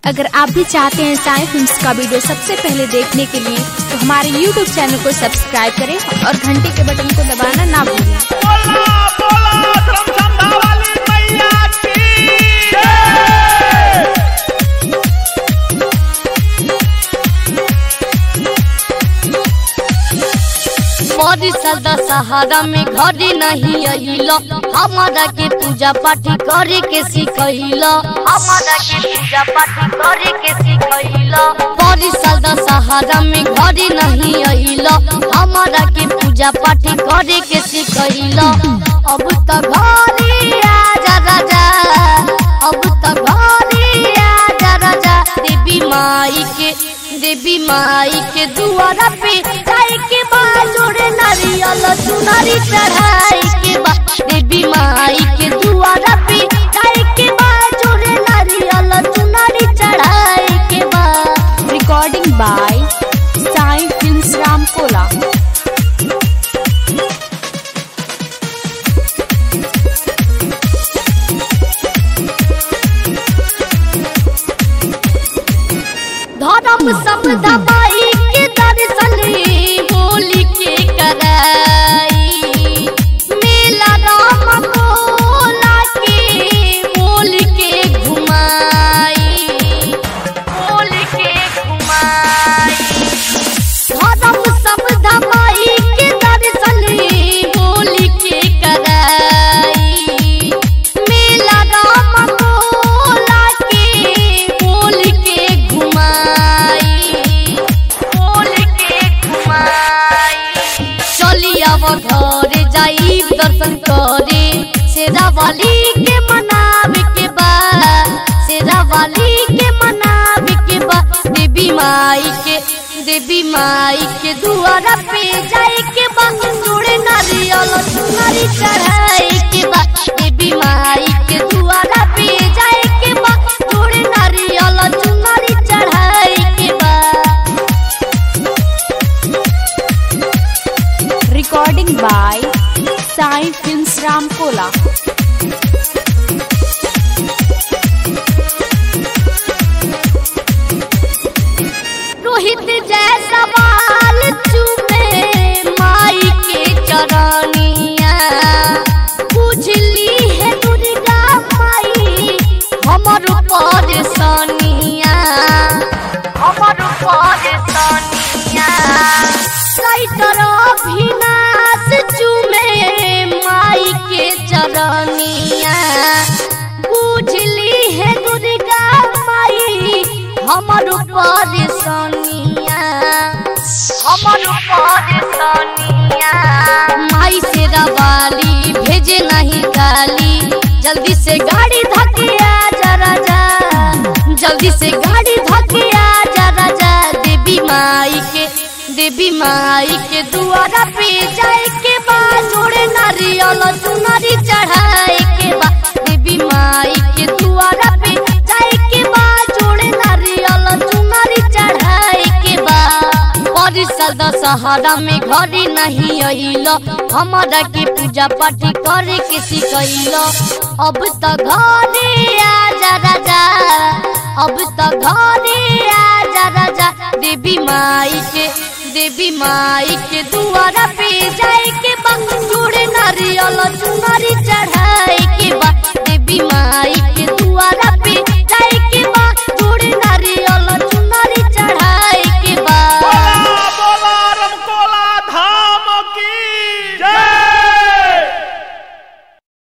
अगर आप भी चाहते हैं साई फिल्म्स का वीडियो सबसे पहले देखने के लिए तो हमारे YouTube चैनल को सब्सक्राइब करें और घंटी के बटन को दबाना ना भूलें बोला बोला धर्मसंधा वाली मैया की मोरी सदा सहारा में घरे नहीं अइल हमारा के पूजा पाठ करे के सिखैल हमारा के पूजा पाठ करे के सिखैल मोरी सदा सहारा में घरे नहीं अइल हमारा के पूजा पाठ करे के सिखैल अब त घरे आजा राजा अब त घरे आजा राजा देवी माई के देवी माई के दुआरा पे जाए के बा जोड़े नारियल चुनरी चढ़ाई के बा देवी माई के दुआरा पे जाए के बा जोड़े नारियल चुनरी चढ़ाई के बा recording by Sai films Ramkola धर्म सब दबाई के दर्शन होली के कराई मेला राम भोला के बोल के घुमाई बोल के घुमाई धर्म सब दबाई के दर्शन होली के कराई मेला राम भोला के बोल के घुमाई बोल के घुमाई चली आव घर जाई दर्शन करे शेरा वाली के मनावे के बा शेरा वाली के मनावे के बा देवी माई के देवी माई के दुआरा पे जाए के बा जोड़े नारियल चुनरी चढ़ाए के बा देवी माई के दुआरा पे जाए के बा जोड़े नारियल चुनरी चढ़ाए के बा recording by Sai films Ramkola Rohit जैसा बाल चूमे माई के चरनिया बुझली है दुर्गा माई हमर परेशानिया हमर परेशानिया सैतर अभिनाश चूमे माई के चरनिया बुझली है दुर्गा माई हमर परेशानिया हमर परेशानिया माई से रवाली भेजे नहीं गाली जल्दी से गाड़ी धके आजा राजा जल्दी से गाड़ी धके आजा राजा देवी माई के देवी माई के दुआरा पे जाए के बा जोड़े नारियल चुनरी चढ़ाए के बा देवी माई के दुआरा पे जाए के बा जोड़े नारियल चुनरी चढ़ाए के बा परिषद सहारा में घरे नहीं अइल हमारा के पूजा पाठ करे के सिखैल अब त घरे आजा राजा अब त घरे आजा राजा देवी माई के देवी माई के दुआरा पे जाए के बा जोड़े नारियल चुनरी चढ़ाए के बा देवी माई